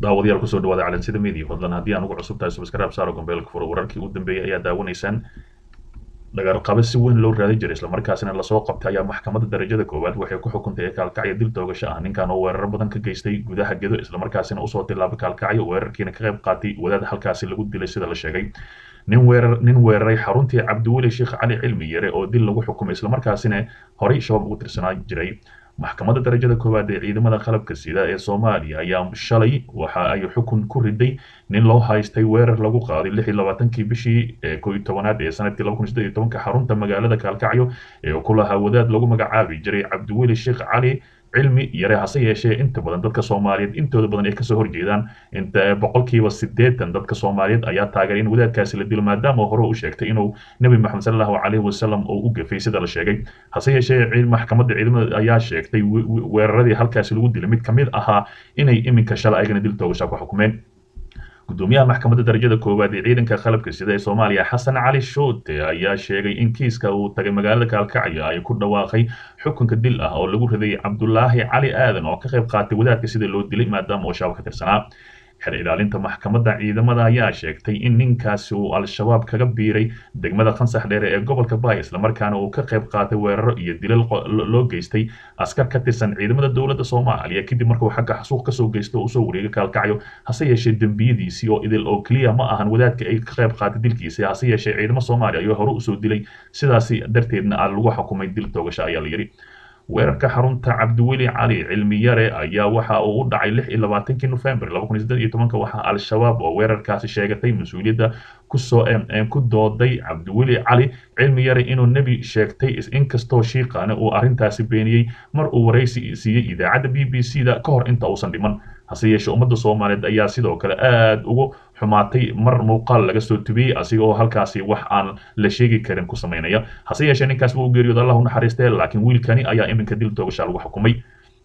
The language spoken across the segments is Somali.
daawadayaal kusoo dhawaada calansida media fadlan haddii aan ugu cusub tahay subscribe saaro gombeelka furo wararkii u dambeeyay ayaa daawanaysaan dhagaarqabe si weyn loo raadi jiray islamarkaasina lasoo qabtay ayaa maxkamadda darajada koowaad waxay ku xukuntay kaalkacyo dil toogasho ah ninkan oo weerar badan ka geystay gudaha gedo islamarkaasina usoo tilaabay kaalkacyo weerarkiina ka qayb qaatay wadaad halkaasi lagu dilay sida la sheegay nin weerar nin weeraray xaruntii cabdiweli sheekh cali cilmi yare oo dil lagu xukumay islamarkaasina horey shabaab ugu tirsanaa jiray maxkamadda darajada koowaad ee ciidamada qalabka sida ee soomaaliya ayaa shalay waxa ay xukun ku riday nin loo haystay weerar lagu qaaday lix iyo labaatankii bishii koo iyo tobanaad ee sanadkii laba kun siddeed iyo tobanka xarunta magaalada kaalkacyo ee ku lahaa wadaad lagu magacaabi jiray cabdiweli sheekh cali cilmi yare hase yeeshee inta badan dadka soomaaliyeed intooda badan ay kasoo horjeedaan inta boqolkiiba siddeetan dadka soomaaliyeed ayaa taageeray in wadaadkaasi la dilo maadaama hore u sheegtay inuu nebi maxamed sal allahu caleyhi wasalam oo u gafay sida la sheegay hase yeeshee maxkamadda ciidamada ayaa sheegtay weeraradii halkaasi lagu dilay mid ka mid ahaa inay iminka shalay ayagana dil toogashaa ku xukumeen gudoomiyaha maxkamadda darajada koowaad ee ciidanka qalabka sida ee soomaaliya xasan cali shoote ayaa sheegay in kiiska uu tagay magaalada kaalkacyo ay ku dhawaaqay xukunka dil ah oo lagu riday cabdulaahi cali aadan oo ka qayb qaatay wadaadka sida loo dilay maadaama uu shabaab ka tirsanaa xer ilaalinta maxkamadda ciidamada ayaa sheegtay in ninkaasi uu al-shabaab kaga biiray degmada khansax dheere ee gobolka baay islamarkaana uu ka qayb qaatay weeraro iyo dilal loo geystay askar ka tirsan ciidamada dowladda soomaaliya kadib markuu xagga xasuuq kasoo geysto oo usoo wareegay kaalkacyo hase yeeshee dembiyadiisii oo idil oo keliya ma ahan wadaadka ay ka qayb qaatay dilkiisa hase yeeshee ciidamo soomaaliya ayuu hore usoo dilay sidaasi darteedna aa lagu xukumay dil toogasho ayaa la yidhi weerarka xarunta cabdiweli cali cilmi yare ayaa waxa uu u dhacay lix iyo labaatankii nofembar laba kun iyo siddeed iyo tobanka waxaa al-shabaab oo weerarkaasi sheegatay mas-uuliyadda kusoo ku dooday cabdiweli cali cilmi yare inuu nebi sheegtay inkastoo shiiqaane uu arrintaasi beeniyey mar uu waraysi siiyey idaacadda b b c da ka hor inta uusan dhiman hase yeeshee ummadda soomaaliyeed ayaa sidoo kale aada ugu xumaatay mar muuqaal laga soo tubiyey asiga oo halkaasi wax aan la sheegi karin ku samaynaya hase yeeshee ninkaas wuu geeriyooda allah u naxariistee laakiin wiilkani ayaa iminka dil toogashaa lagu xukumay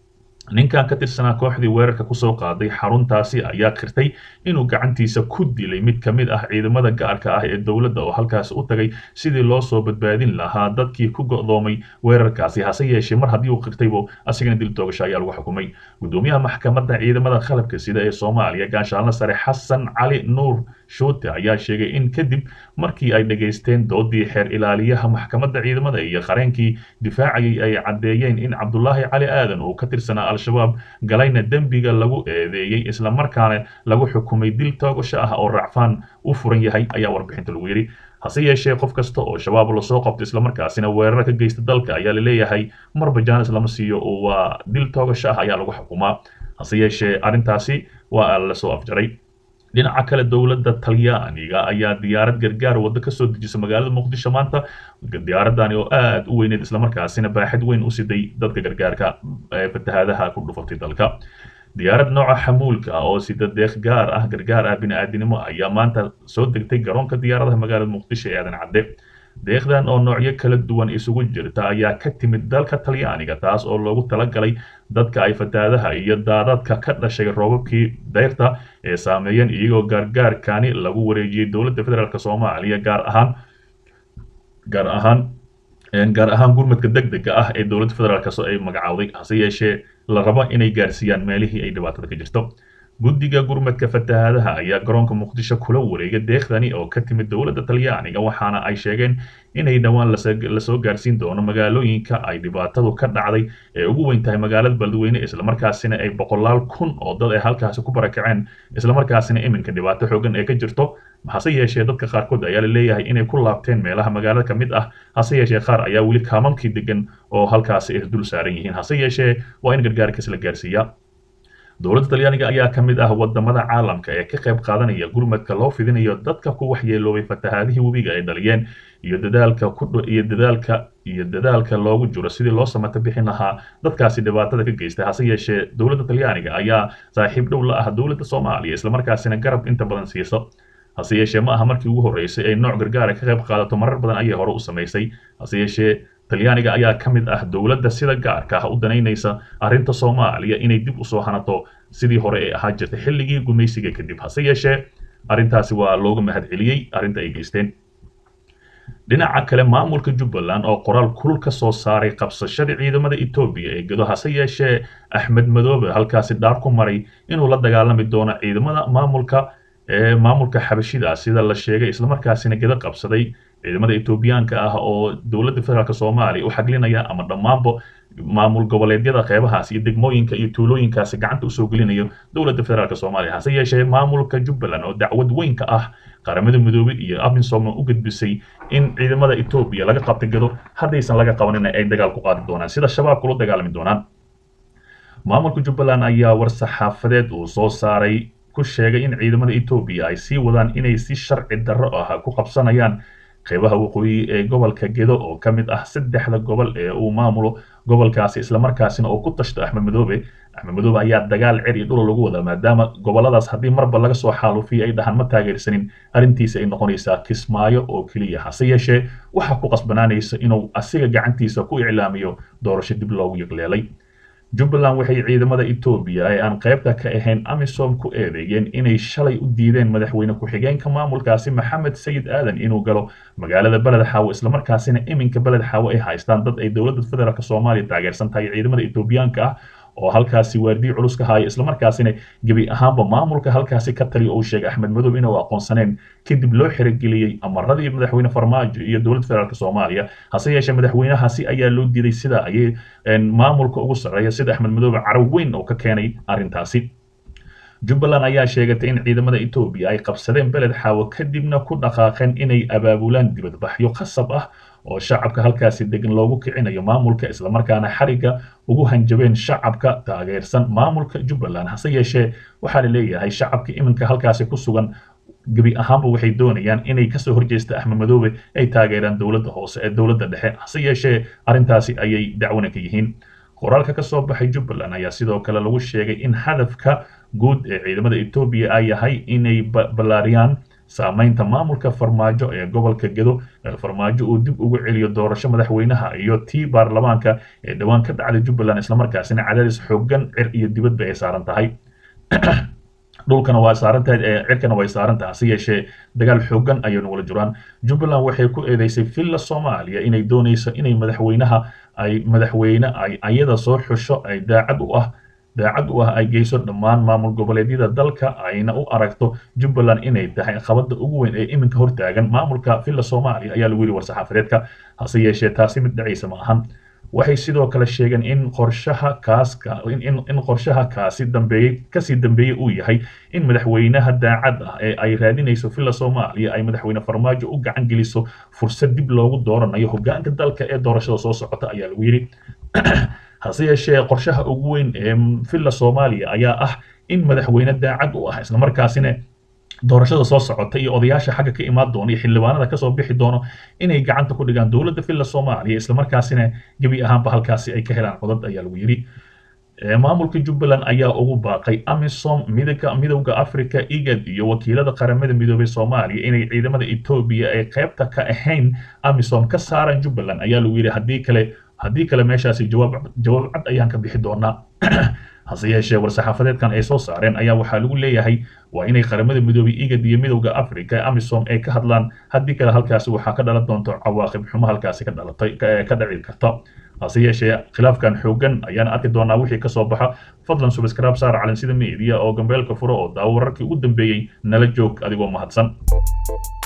ninkan ka tirsanaa kooxdii weerarka kusoo qaaday xaruntaasi ayaa kirtay inuu gacantiisa ku dilay mid ka mid ah ciidamada gaarka ah ee dowladda oo halkaasi u tagay sidii loo soo badbaadin lahaa dadkii ku go'doomay weerarkaasi hase yeeshee mar haddii uu qirtaybo asigana dil toogasho ayaa lagu xukumay gudoomiyaha maxkamadda ciidamada qalabka sida ee soomaaliya gaashaalna sare xasan cali nuur shoote ayaa sheegay in kadib markii ay dhegaysteen doodii xeer ilaaliyaha maxkamadda ciidamada iyo qareenkii difaacayay ay caddeeyeen in cabdulaahi cali aadan uu ka tirsanaa al-shabaab galayna dembiga lagu eedeeyey islamarkaana lagu xukumay dil toogasho ah oo racfaan u furan yahay ayaa warbixinta lagu yidhi hase yeeshee qof kasta oo shabaab lasoo qabto islamarkaasina weerar ka geysta dalka ayaa laleeyahay marba jaanis lama siiyo oo waa dil toogasho ah ayaa lagu xukumaa hase yeeshee arrintaasi waa lasoo afjaray dhinaca kale dowladda talyaaniga ayaa diyaarad gargaar waddo kasoo dejisa magaalada muqdisho maanta diyaaradani oo aada u weyneed islamarkaasina baaxid weyn u siday dadka gargaarka fatahaadaha ku dhufatay dalka diyaarad nooca xamuulka ah oo sida deeq gaar ah gargaar ah bini-aadinimo ayaa maanta soo degtay garoonka diyaaradaha magaalada muqdisho ee aadan cadde deeqdan oo noocyo kala duwan isugu jirta ayaa ka timid dalka talyaaniga taas oo loogu talagalay dadka ay fataadaha iyo daadadka ka dhashay roobabkii dayrta ee saameeyeen iyagoo gaargaarkani lagu wareejiyey dowladda federaalk soomaaliya gaar ahaan gaar ahaan gaar ahaan gurmadka deg dega ah ee dowladda federaalk ay magacaawday hase yeeshee la rabo inay gaarsiiyaan meelihii ay dhibaatada ka jirto guddiga gurmadka fatahaadaha ayaa garoonka muqdisho kula wareegay deeqdani oo ka timid dowladda talyaaniga waxaana ay sheegeen inay dhowaan lasoo gaarsiin doono magaalooyinka ay dhibaatadu ka dhacday ee ugu weyn tahay magaalada beledweyne islamarkaasina ay boqolaal kun oo dad ay halkaasi ku barakaceen islamarkaasina iminka dhibaato xoogan ee ka jirto hase yeeshee dadka qaarkood ayaa la leeyahay inay ku laabteen meelaha magaalada ka mid ah hase yeeshee qaar ayaa weli kaamamkii degan oo halkaasi ay dul saaran yihiin hase yeeshee waa in gargaarkiis la gaarsiiyaa dowladda talyaaniga ayaa ka mid ah wadamada caalamka ee ka qayb qaadanaya gurmadka loo fidinayo dadka ku waxyeeloobay fatahaadihii webiga ay dhaliyeen iyo dadaalka iyo dadaalka iyo dadaalka loogu jiro sidii loo samata bixin lahaa dadkaasi dhibaatada ka geystay hase yeeshee dowladda talyaaniga ayaa saaxiib dhow la ah dowladda soomaaliya islamarkaasina garab inta badan siiso hase yeeshee ma aha markii ugu horreysay ay nooc gargaara ka qayb qaadato marar badan ayay hore u samaysay hase yeeshee talyaaniga ayaa ka mid ah dowladda sida gaarka ah u danaynaysa arrinta soomaaliya inay dib usoo hanato sidii hore ee ahaa jirtay xilligii gumaysiga kadib hase yeeshee arrintaasi waa looga mahad celiyey arrinta ay geysteen dhinaca kale maamulka jubbaland oo qoraal kulul ka soo saaray qabsashada ciidamada etoobiya ee gedo hase yeeshee axmed madoobe halkaasi dhaar ku maray inuu la dagaalami doono ciidamada maamulka ee maamulka xabashida sida la sheegay islamarkaasina gedo qabsaday ciidamada etoobiyaanka ah oo dowladda federaalk soomaaliya u xaglinaya ama dhammaanba maamul goboleedyada qeybahaas iyo degmooyinka iyo tuulooyinkaasi gacanta usoo gelinayo dowladda federaalk soomaaliya hase yeeshee maamulka jubbaland oo dacwad weynka ah qaramada midoobey iyo amisom u gudbisay in ciidamada etoobiya laga qabta gado haddaysan laga qabanina ay dagaal ku qaadi doonaan sida shabaabka ula dagaalami doonaan maamulka jubbaland ayaa war saxaafadeed uu soo saaray ku sheegay in ciidamada etoobiya ay sii wadaan inay si sharci darro ah ku qabsanayaan qeybaha waqooyi ee gobolka gedo oo ka mid ah saddexda gobol ee uu maamulo gobolkaasi islamarkaasina oo ku tashto axmed madoobe axmed madoobe ayaa dagaal cer iyo dhula lagu wadaa maadaama goboladaas haddii marba laga soo xaalufiya ay dhahaan ma taageersanin arrintiisa ay noqonaysaa kismaayo oo keliya hase yeeshee waxaa ku qasbanaanaysa inuu asiga gacantiisa ku iclaamiyo doorasho dib loogu yiqleelay jubbaland waxay ciidamada etoobiya ee aan qaybta ka ahayn amisom ku eedeeyeen inay shalay u diideen madaxweyne ku-xigeenka maamulkaasi maxamed sayid aadan inuu galo magaalada beled xaawo islamarkaasina iminka beled xaawo ay haystaan dad ay dowladda federaalk soomaaliya taageersan tahay ciidamada etoobiyaanka ah oo halkaasi waardiyi culus ka haya islamarkaasina gebi ahaanba maamulka halkaasi ka taliya uu sheegay axmed madoobe inuu aqoonsaneen kadib loo xerogeliyey amaradii madaxweyne farmaajo iyo dowladda federaalk soomaaliya hase yeeshee madaxweynahaasi ayaa loo diiday sida ayay maamulka ugu sarreeya sida axmed madoobe carab weyn oo ka keenay arrintaasi jubbaland ayaa sheegatay in ciidamada etoobiya ay qabsadeen beled xaawo kadibna ku dhaqaaqeen inay abaabulaan dibadbaxyo khasab ah oo shacabka halkaasi degan loogu kicinayo maamulka islamarkaana xariga ugu hanjabeen shacabka taageersan maamulka jubbaland hase yeeshee waxaa la leeyahay shacabka iminka halkaasi ku sugan gebi ahaanba waxay doonayaan inay kasoo horjeesta axmed madoobe ay taageeraan dowladda hoose ee dowladda dhexe hase yeeshee arrintaasi ayay dacwana ka yihiin qoraalka ka soo baxay jubbaland ayaa sidoo kale lagu sheegay in hadafka guud ee ciidamada etoobiya ay yahay inay ballaariyaan saamaynta maamulka farmaajo ee gobolka gedo farmaajo uu dib ugu celiyo doorasho madaxweynaha iyo tii baarlamaanka ee dhowaan ka dhacday jubbaland islamarkaasina cadaadis xoogan cir iyo dibadba ay saaran tahay dhulkana waa saaran tahay ee cirkana way saaran tahay hase yeeshee dagaal xoogan ayaynu wala jiraan jubbaland waxay ku eedeysay villa soomaaliya inay doonayso inay madaxweynaha ay madaxweyne ay ayada soo xusho ay daacad u ah daacad u ah ay geyso dhammaan maamul goboleedyada dalka ayna u aragto jubbaland inay tahay qabada ugu weyn ee iminka hortaagan maamulka villa soomaaliya ayaa lagu yidhi war-saxaafadeedka hase yeeshee taasi mid dhacaysa ma ahan waxay sidoo kale sheegeen in qorshaha kaaska in qorshaha kaasi dambeeyey kasii dambeeyey uu yahay in madaxweynaha daacad ah ee ay raadinayso villa soomaaliya ay madaxweyne farmaajo u gacan geliso fursad dib loogu dooranayo hogaanka dalka ee doorashada soo socota ayaa lagu yidhi hase yeeshee qorshaha ugu weyn ee villa soomaaliya ayaa ah in madaxweyne daacad u ah islamarkaasina doorashada soo socota iyo odayaasha xagga ka imaan doona iyo xildhibaanada kasoo bixi doono inay gacanta ku dhigaan dowladda villa soomaaliya islamarkaasina gebi ahaanba halkaasi ay ka helaan codad ayaa lagu yidhi maamulka jubbaland ayaa ugu baaqay amisom midowga midowda africa igad iyo wakiilada qaramada midoobay soomaaliya inay ciidamada etoobiya ay qaybta ka ahayn amisom ka saaraan jubbaland ayaa lagu yidhi haddii kale haddii kale meeshaasi jawaab jawaab cad ayaan ka bixi doonaa hase yeeshee war-saxaafadeedkan ay soo saareen ayaa waxaa lagu leeyahay waa inay qaramada midoobay igad iyo midowda africa ee amisom ay ka hadlaan haddii kale halkaasi waxaa ka dhalan doonto cawaaqib xumo halkaasi ka dhalatay ka dhaci karta hase yeeshee khilaafkan xoogan ayaan arki doonaa wixii kasoo baxa fadlan subscribe saar calansida media oo gambeelka furo oo daawo wararkii ugu dambeeyey nala joog adigoo mahadsan